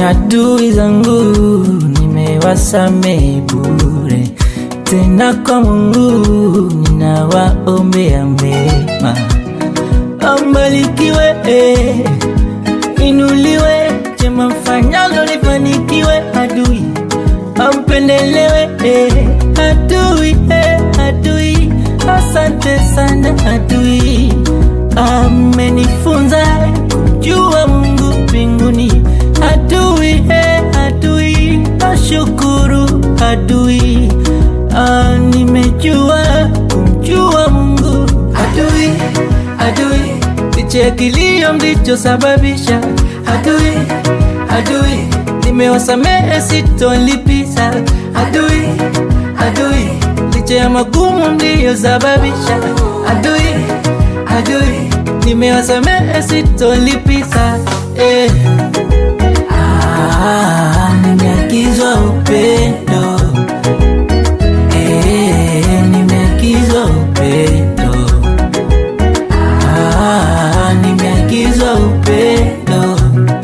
adui zangu nimewasamehe bure, tena kwa Mungu ninawaombea mema. Ambarikiwe, eh, inuliwe, jema mfanyalo lifanikiwe, adui ampendelewe, eh, adui, eh, adui, asante sana adui, amenifunza kumjua Mungu mbinguni, adui, eh, adui, nashukuru adui, ah, nimejua kumjua Mungu, adui, adui, licha kilio mlichosababisha, adui, adui, nimewasamehe sitolipiza, adui, adui, licha ya magumu mliyosababisha, adui, adui, nimewasamehe sitolipiza, eh. Ah, nimeagizwa upendo eh, nimeagizwa upendo ah, nimeagizwa upendo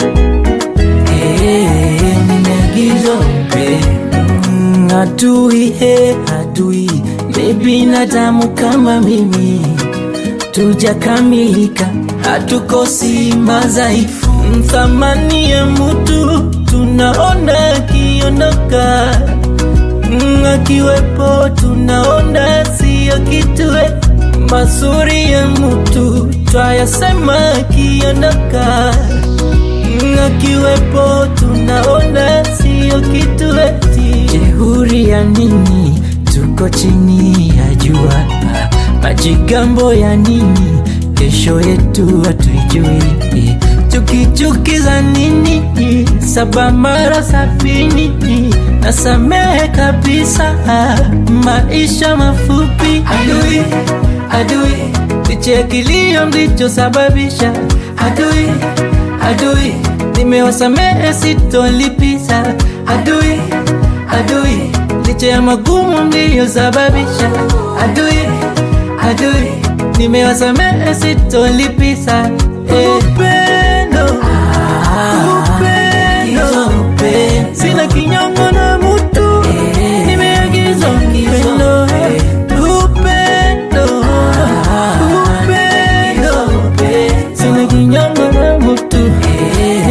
eh, nimeagizwa upendo mm, adui he adui ni binadamu kama mimi tujakamilika, hatukosi madhaifu. Thamani ya mutu tunaona akiondoka, Mm, akiwepo tunaona siyo kitue. Mazuri ya mutu twayasema akiondoka, Mm, akiwepo tunaona siyo kitue. Jeuri ya nini? Tuko chini ya jua majigambo ya nini? Kesho yetu hatuijui, tukichukiza nini? Saba mara sabini, nasamehe kabisa, maisha mafupi. Adui, adui, licha ya kilio mlichosababisha, adui, adui, nimewasamehe sitolipiza, adui, adui, licha ya magumu mliyosababisha, adui adui nimewasamehe sitolipiza eh. Upendo, upendo, sina kinyongo na mutu nimeagizwa upendo, upendo, upendo, sina kinyongo na mutu